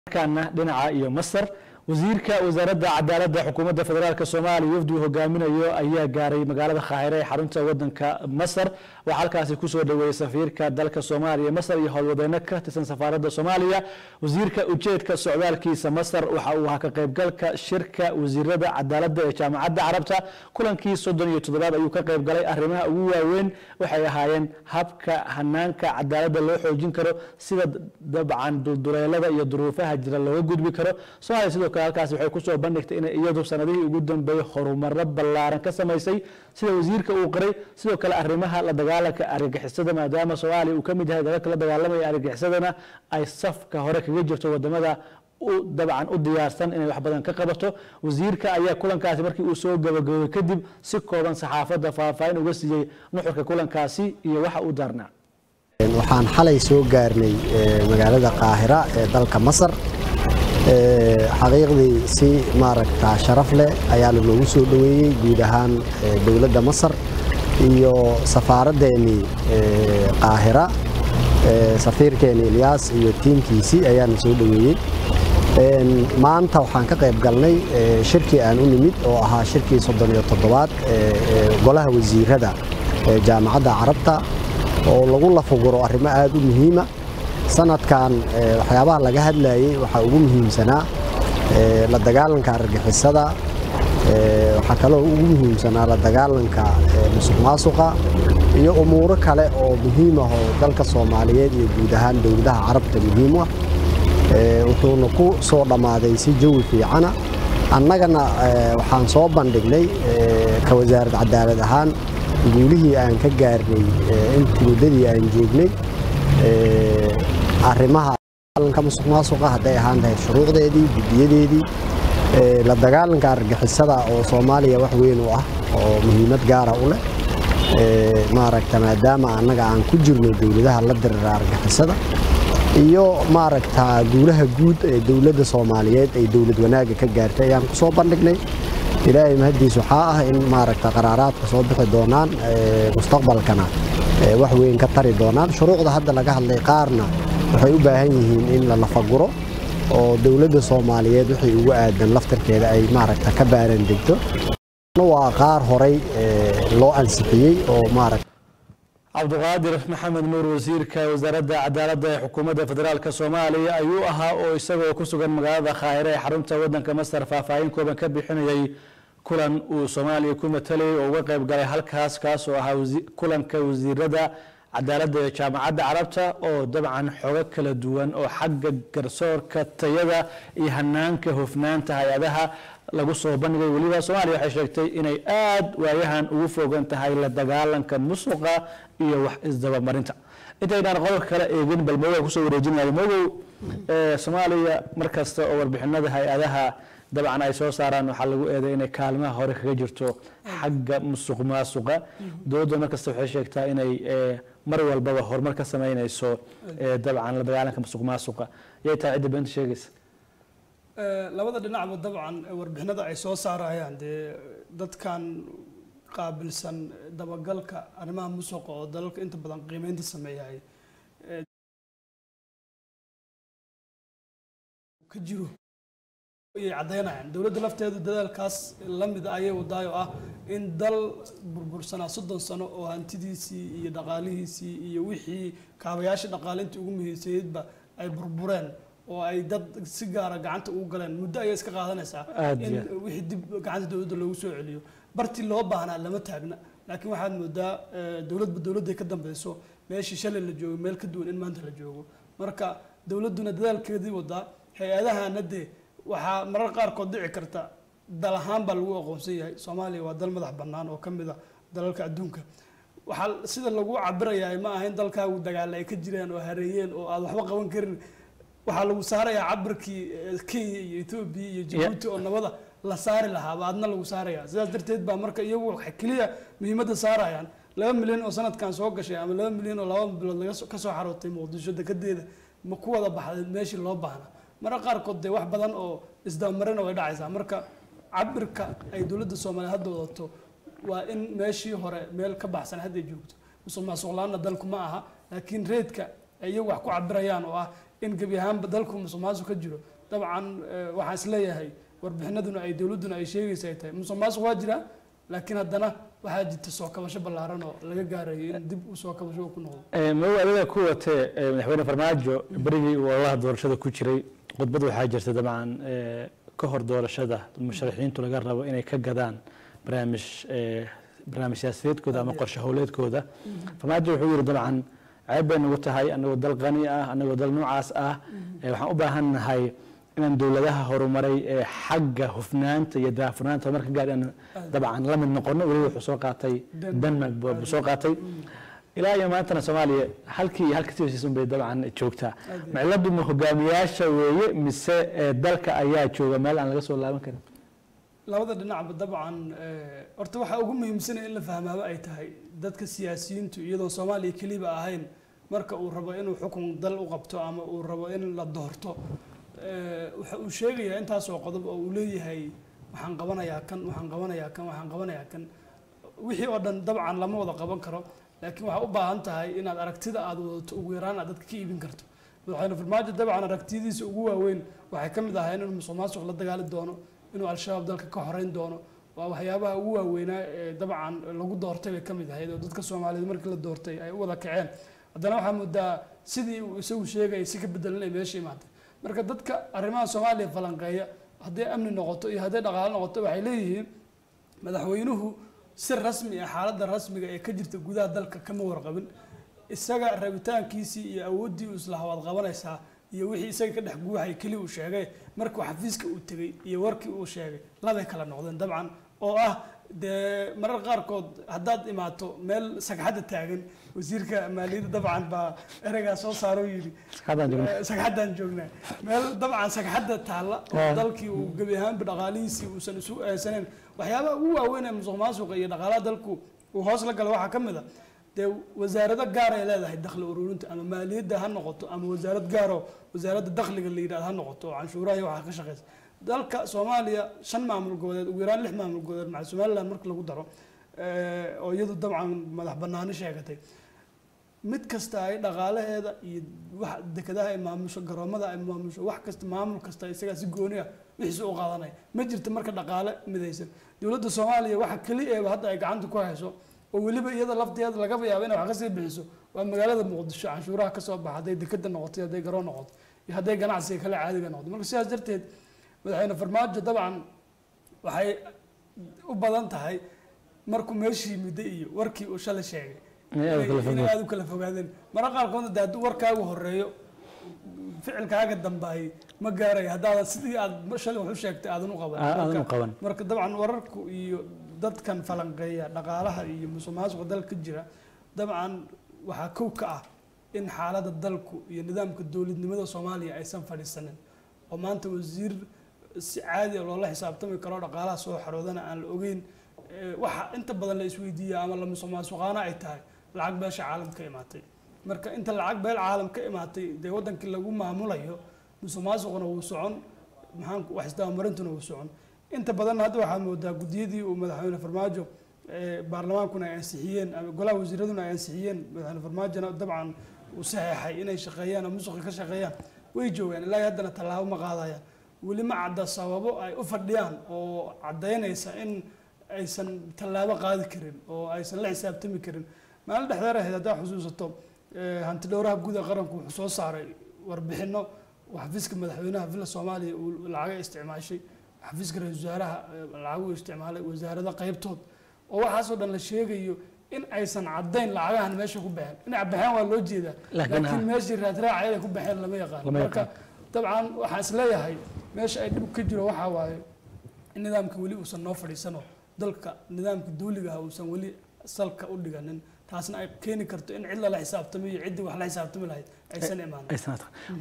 kana dhinaca iyo masar wasiirka wasaaradda cadaaladda xukuumadda federaalk soomaaliya wafdi uu hogaaminayo ayaa gaaray magaalada khaahire ee xarunta wadanka masar waxaa halkaasi kusoo dhaweeyey safiirka dalka soomaaliya masar iyo howlwadeyno ka tirsan safaaradda soomaaliya wasiirka ujeedka socdaalkiisa masar waxa uu ahaa ka qaybgalka shirka wasiirada cadaaladda ee jaamacadda carabta kulankii soddon iyo toddobaad ayuu ka qaybgalay arrimaha ugu waaweyn waxay ahaayeen habka hanaanka cadaaladda loo xoojin karo sida dabcan dulduleelada iyo duruufaha jira looga gudbi karo soomaaliya sidoo kale halkaasi waxay kusoo bandhigtay inay iyadu sanadihii ugu dambeeyey horumaro ballaaran ka samaysay sida wasiirka uu qiray sidoo kale arrimaha la dagaalanka argagixisada maadaama soomaaliya uu ka mid yahay dalalka la dagaalamaya argagixisadana ay safka hore kaga jirto wadamada dabcan u diyaarsan inay wax badan ka qabato wasiirka ayaa kulankaasi markii uu soo gabagaboobay kadib si kooban saxaafadda faahfaahin uga siiyey nuxurka kulankaasi iyo waxa uu daarnaa waxaan xalay soo gaarnay magaalada qaahira ee dalka masar xaqiiqdii si maaragta sharaf leh ayaa lanoogu soo dhoweeyey guud ahaan dowladda masar iyo safaaraddeenii qaahira safiirkeeni ilyaas iyo tiimkiisii ayaana soo dhoweeyey maanta waxaan ka qayb galnay shirkii aan u nimid oo ahaa shirkii soddon iyo toddobaad golaha wasiirada jaamacadda carabta oo lagu lafuguro arrimo aad u muhiima sanadkan waxyaabaha laga hadlayey waxaa ugu muhiimsanaa la dagaalanka argagixisada waxaa kaloo ugu muhiimsanaa la dagaalanka musuq maasuqa iyo umuuro kale oo muhiim ah oo dalka soomaaliyeed iyo guud ahaan dowladaha carabta muhiim ah wuxuuna ku soo dhammaaday si jawi fiicana annagana waxaan soo bandhignay ka wasaarad cadaalad ahaan guulihii aan ka gaarnay intii muddadii aan joognay arrimaha musuq maasuqa hadday ahaan lahayd shuruucdeedii guddiyadeedii la dagaalanka argagixisada oo soomaaliya wax weyn u ah oo muhiimad gaara u leh maaragta maadaama annaga aan ku jirno dowladaha la dirira argagixisada iyo maaragta guulaha guud ee dowladda soomaaliyeed ay dowlad wanaagga ka gaartay ayaan ku soo bandhignay ilaahay mahaddiis waxaa ah in maaragta qaraaraadka soo bixi doonaan mustaqbalkana wax weyn ka tari doonaan shuruucda hadda laga hadlay qaarna waxay u baahan yihiin in la lafaguro oo dowladda soomaaliyeed wixii ugu aadan laftarkeeda ay maaragta ka baaran degto waa qaar horay loo ansixiyey oo maaragta cabdiqaadir maxamed nuur wasiirka wasaaradda cadaaladda ee xukuumadda federaalk soomaaliya ayuu ahaa oo isagoo ku sugan magaalada khaahire ee xarunta wadanka masar faahfaahin kooban ka bixinayay kulan uu soomaaliya ku matalayay oo uga qayb galay halkaas kaas oo ahaa kulanka wasiirada cadaaladda ee jaamacadda carabta oo dabcan xogo kala duwan oo xagga garsoorka tayada iyo hanaanka hofnaanta hay-adaha lagu soo bandhigay weliba soomaaliya waxay sheegtay inay aad waayahan ugu fogan tahay la dagaalanka musuqa iyo wax isdabamarinta intaynaan qodobka kale eegin bal mogow kusoo wareejinayo mogow soomaaliya markasta oo warbixinada hay-adaha dabcan ay soo saaraan waxaa lagu eeday inay kaalmaha hore kaga jirto xagga musuq maasuqa dowladda markasta waxay sheegtaa inay mar walbaba horumar ka sameynayso dabcan la dagaalanka musuq maasuqa yay tahay cidda beenta sheegaysa labada dhinacba dabcan warbixinada ay soo saarayaan dee dadkan qaabilsan dabagalka arrimaha musuqa oo dalalka inta badan qiimeynta sameeyahay ka jiro ayay caddaynayaan dowladda lafteedu dadaalkaas la mid ayay wadaayo ah in dal burbursanaa soddon sano oo hantidiisii iyo dhaqaalihiisii iyo wixii kaabayaasha dhaqaalinta ugu muhiimsaneydba ay burbureen oo ay dad si gaara gacanta ugu galeen muddo ayay iska qaadanaysaa in wixii dib gacanta dowladda loogu soo celiyo bartii loo baahnaa lama taagna laakiin waxaad moodaa dowladba dowladday ka dambeyso meeshii shalay la joogo meel ka duwan in maanta la joogo marka dowladduna dadaalkeedii wadaa hay-adahana dee waxaa marar qaarkood dhici karta dal ahaan baa lagu aqoonsan yahay soomaaliya waa dal madax bannaan oo ka mid a dalalka adduunka waxaa sida lagu cabirayaa ma aha in dalkaagu dagaalla ay ka jiraan oo hareeyeen oo aad waxba qaban karin waxaa lagu saarayaa cabirkii kenya iyo etoobiya iyo jabuuti oo nabada la saari lahaaba adna lagu saaraya sidaas darteed baa marka iyagu waxay keliya muhiimadda saarayaan laba milyan oo sanadkan soo gashay ama laba milyan oo laba bilood laga kasoo xarootay muqdisho dekedeeda ma ku wada baxday meeshii loo baahna marka qaarkood dee wax badan oo isdabamarina way dhacaysaa marka cabirka ay dowladda soomaaliya hadda wadato waa in meeshii hore meel ka baxsan hadday joogto musuq maasuq la-aanna dalku ma aha laakiin reedka ay iyagu wax ku cabirayaan oo ah in gebi ahaanba dalku musuqmaasuq ka jiro dabcan eh, waxaan isleeyahay warbixinaduna ay dowladduna ay sheegaysa ay tahay musuqmaasuq waa jira laakiin haddana waxaa jirta soo kabasho ballaaran oo laga gaarayo in dib u soo kabasho uu ku noqdo madow adiga ku watee eh, madaxweyne farmaajo berigii uu ololaha doorashada ku jiray khudbad waxaa jirta dabcan eh, ka hor doorashada musharaxiintu laga rabo inay ka gadaan barnaamij eh, barnaamij siyaasadeedkooda ama qorshe howleedkooda farmaajo wuxuu yidhi dabcan ceeb bay nagu tahay anagoo dal qani ah anagoo dal noocaas ah eh, waxaan u baahan nahay inaan dowladaha horumaray ee xagga hufnaanta iyo daafurnaanta marka gaar inaan dabcan la mid noqono weliba wuxuu soo qaatay denmark buu buu soo qaatay ilaa iyo maantana soomaaliya halkii iyo halkii sidiisun bay dabcan joogtaa maciladu ma hogaamiyaasha weeye mise eh, dalka ayaa jooga meel aan laga soo laaban karin labada dhinacba dabcan eh, horta waxaa ugu muhiimsanaya in la fahmaaba ay tahay dadka siyaasiyiintu iyadoon soomaaliya keliba ahayn marka uu rabo inuu xukun dal u qabto ama uu rabo in la doorto eh, waxa uu sheegayaa intaasoo qodob oo uu leeyahay waxaan qabanayaa kan waxaan qabanayaa kan waxaan qabanayaa kan wixii oo dhan dabcan lama wada qaban karo laakiin waxaa u baahan tahay inaad aragtida aad wadato ugu yaraan aad dadka ka iibin karto madaxweyne farmaajo dabcan aragtiyadiisa ugu waaweyn waxay ka mid ahayn inuu musuq maasuq la dagaali doono inuu al-shabaab dalka ka horeyn doono waa waxyaabaha ugu waaweynaa ee dabcan lagu doortay bay ka mid ahayd oo dadka soomaaliyeed markii la doortay ay u wada kaceen haddana waxaa moodaa sidii uu isagu sheegayay si ka bedelan ay meesha imaatay marka dadka arrimaha soomaaliya falanqeeya hadday amni noqoto iyo hadday dhaqaale noqoto waxay leeyihiin madaxweynuhu si rasmi ah xaaladda rasmiga ee ka jirta gudaha dalka kama warqabin isaga rabitaankiisii iyo awooddii uu isla hawaad qabanaysaa iyo wixii isaga ka dhex guuxay keli uu sheegay markuu xafiiska uu tegey iyo warkii uu sheegay labay kala noqdeen dabcan oo ah dee marar qaarkood haddaad imaato meel sagxadda taagan wasiirka maaliyadda dabcan baa ereygaa soo saaro yidhi Sagxaddaan joognaa. Eh, sagxaddaan joognaa meel dabcan sagxadda taalla oo Ah. dalkii uu gebi ahaanba dhaqaalihiisii uusan isu eesaneyn waxyaabaha ugu waaweyn ee musuq maasuqa iyo dhaqaalaha dalku uu hoos la gala waxaa ka mid a dee wasaarado gaar ay leedahay dakhli ururinta ama maaliyadda ha noqoto ama wasaarad gaaro wasaaradda dakhliga la yidhahdo ha noqoto oo canshuuraha iyo waxaa ka shaqeysa dalka soomaaliya shan maamul goboleed ugu yaraan lix maamul goboleed maca somaliland marka lagu daro eh, oo iyadu dabcan madax banaani sheegatay mid kasta ay dhaqaalaheeda iyo wax dekedaha ay maamusho garoomada ay maamusho wax kasta maamul kasta isagaa si gooni ah wixiisa u qaadanaya ma jirto marka dhaqaale midaysan dowladda soomaaliya waxa keli eeba hadda ay gacanta ku hayso oo weliba iyada lafteeda lagaba yaabo inay wax kasii bixiso waa magaalada muqdisho canshuuraha kasoo baxa hadday dekeda noqoto iyo hadday garoon noqoto iyo hadday ganacsiga kale caadiga noqoto marka sidaas darteed madaxweyne farmaajo dabcan waxay u badan tahay markuu meeshii midday iyo warkii uu shalay sheegay Inay aad u kala inay fogaadeen. aad u kala fogaadeen mararka qaarkoodna dee hadduu warkaagu horeeyo ficilkaaga dambaayay ma gaarayo haddaadan sidii aad shalay wax u sheegtay aadan u qaban Aa- aadan u Marka- qaban. marka dabcan wararku iyo dadkan falanqeeya dhaqaalaha iyo musuqmaasuqa dalka ka jira dabcan waxaa kow ka ah in xaaladda dalku iyo nidaamka dowladnimada soomaaliya aysan fadhiisanin oo maanta wasiir si caadi ah loola xisaabtami karo dhaqaalaha soo xaroodana aan la ogeyn Eh, waxa inta badan la isweydiiya ama la musuqmaasuqaana ay tahay lacag beesha caalam ka imaatay marka inta lacag beel caalam ka imaatay dee wadankii lagu maamulayo musuqmaasuquna wuu socon maxaan wax isdabamarintuna wuu socon inta badan hadda waxaa moodaa gudiyadii uu madaxweyne farmaajo eh, baarlamaankuna ay ansixiyeen ama golaha wasiiraduna ay ansixiyeen madaxweyne farmaajona dabcan uu saxeexay inay shaqeeyaan ama musuqi ka shaqeeyaan way joogaan ilaa iyo haddana tallaabo ma qaadayaan weli ma cadda sababo ay u fadhiyaan oo caddaynaysa in aysan tallaabo qaadi karin oo aysan la xisaabtami karin maalin dhexdeer ahayd haddaa xusuusato eh, hanti dhowraha guud ee qaranku wuxuu soo saaray warbixino oo xafiiska madaxweynaha villa soomaaliya uu lacaga isticmaashay xafiiska ra-iisul wasaaraha eh, lacagu isticmaalay wasaarada qaybtood oo waxaasoo dhan la sheegayo in aysan caddayn lacagahan meesha ku baxeen inay baxeen waa loo jeedaa Laakiin laakiin ha- meeshii raadraacayada ku baxeen lama yaqaan Lama marka dabcan waxaan isleeyahay meesha ay dhib ka jiro waxaa waaye in nidaamka weli uusan noo fadhiisano dalka nidaamka dawliga ah uusan weli salka u dhiganin taasna ay keeni karto in cid lala xisaabtamo iyo ciddii wax la xisaabtami lahayd aysan imaanin aysan